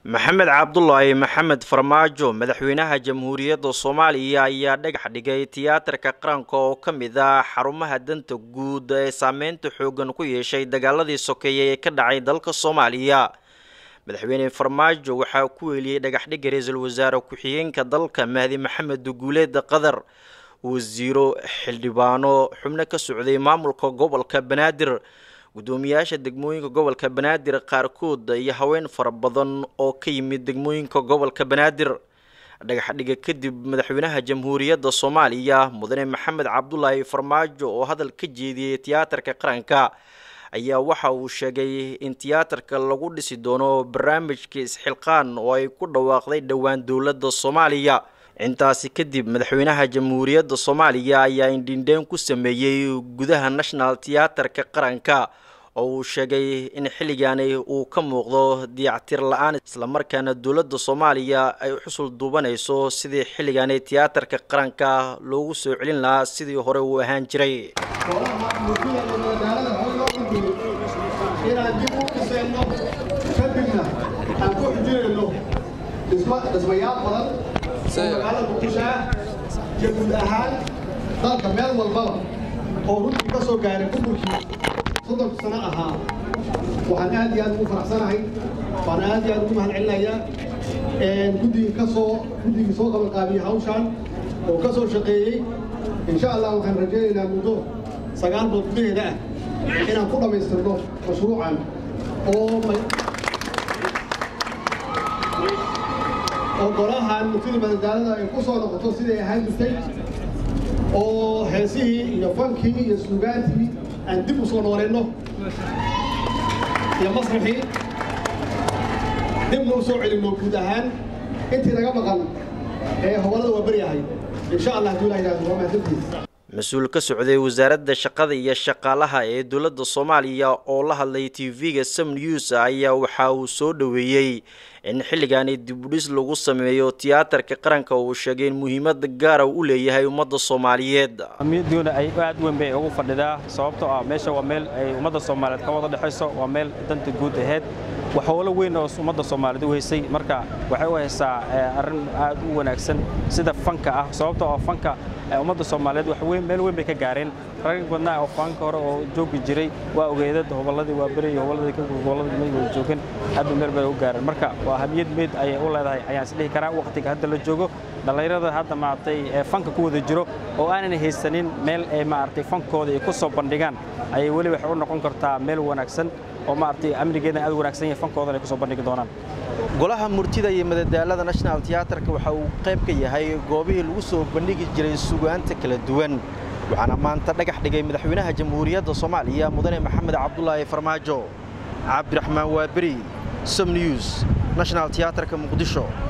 maxamed cabdulaahi maxamed farmaajo madaxweynaha jamhuuriyadda soomaaliya ayaa dhagax dhigay tiyaatarka qaranka oo ka mid ah xarumaha danta guud ee saameynta xoogan ku yeeshay dagaaladii sokeeye ee ka dhacay dalka soomaaliya madaxweyne farmaajo waxaa ku weeliyey dhagaxdhigga ra-iisul wasaare ku-xigeenka dalka mahdi maxamed duguuleed qadar wasiiro xildhibaano xubno ka socday maamulka gobolka banaadir guddoomiyaasha degmooyinka gobolka banaadir qaarkood iyo haween fara badan oo ka yimid degmooyinka gobolka banaadir dhagaxdhiga kadib madaxweynaha jamhuuriyadda soomaaliya mudane maxamed cabdulaahi farmaajo oo hadal ka jeediyey tiyaatarka qaranka ayaa waxa uu sheegay in tiyaatarka lagu dhisi doono barnaamijka isxilqaan oo ay ku dhawaaqday dhowaan dowladda soomaaliya intaasi kadib madaxweynaha jamhuuriyadda soomaaliya ayaa indhindheen ku sameeyey gudaha national tiyaatarka qaranka oo uu sheegay in xilligaani uu ka muuqdo diyactir la-aan islamarkaana dowladda soomaaliya ay xusul duubanayso sidii xilligaani tiyaatarka qaranka loogu soo celin lahaa sidii hore uu ahaan jiray inaan dib u dhisayno kadibna aan ku xujinayno dhismayaal badan oo magaalada muqdisho ah iyo guud ahaan dalka meel walbaba oo runtii ka soo gaaray burburkii soddonka sano ahaa waxaan aad iyo aad ugu faraxsanahay waan aad iyo aad ugu mahad celinayaa guddigii ka soo guddigii soo qabanqaabiyey hawshaan oo ka soo shaqeeyey insha allah waxaan rajaynaynaa muddo sagaal bood gudaheeda ah inaan ku dhammaystirno mashruucan oo oo golahan murtida madadaalada ay ku soo noqoto siday ahaan jirtay oo heesihii iyo fankii iyo suugaantii aan dib u soo noolayno iyo masraxii dibna u soo celinno guud ahaan intii naga maqan ee howlada waa beryahay insha allah hadduu ilaha yidhahdo waa mahadsantiis mas-uul ka socday wasaaradda shaqada iyo shaqaalaha ee dowladda soomaaliya oo la hadlay t v-ga sam news ayaa waxa uu soo dhoweeyey in xilligaani dibudhis lagu sameeyo tiyaatarka qaranka uu sheegay in muhiimada gaara u leeyahay ummadda soomaaliyeed amniyadoona ay aad weyn bay ugu fadhidaa sababtoo ah meesha waa meel ay ummadda soomaaliyeed ka wada dhexayso waa meel danta guud aheyd wax howlo weyn oo ummadda soomaaliyeed u haysay marka waxay u haysaa arrin aad u wanaagsan sida fanka ah sababtoo ah fanka ummadda soomaaliyeed wax weyn meel weyn bay ka gaareen rag badnaa oo fanka hore oo joogi jiray waa ogeedad hobolladii waa beri iyo hobolladii gobolladii meyd wada joogeen aad bay meel bay u gaareen marka waa hamiyad meyd ayay u leedahay ayaan isdhihi karaa waqtiga hadda la joogo dhallinyarada hadda maaragtay ee fanka ku wada jiro oo aanan haysanin meel ay maaragtay fankooda ay ku soo bandhigaan ayay weli waxay u noqon kartaa meel wanaagsan oo maaragtay amnigeedan aad wanaagsan yahay fankoodan ay ku soo bandhigi doonaan golaha murtida iyo madadaalada national tiyaatarka waxa uu qayb ka yahay goobihii lagu soo bandhigi jiray sugaanta kala duwan waxaana maanta dhagax dhigay madaxweynaha jamhuuriyadda soomaaliya mudane maxamed cabdulaahi farmaajo cabdiraxmaan waaberi som news national tiyaatarka muqdisho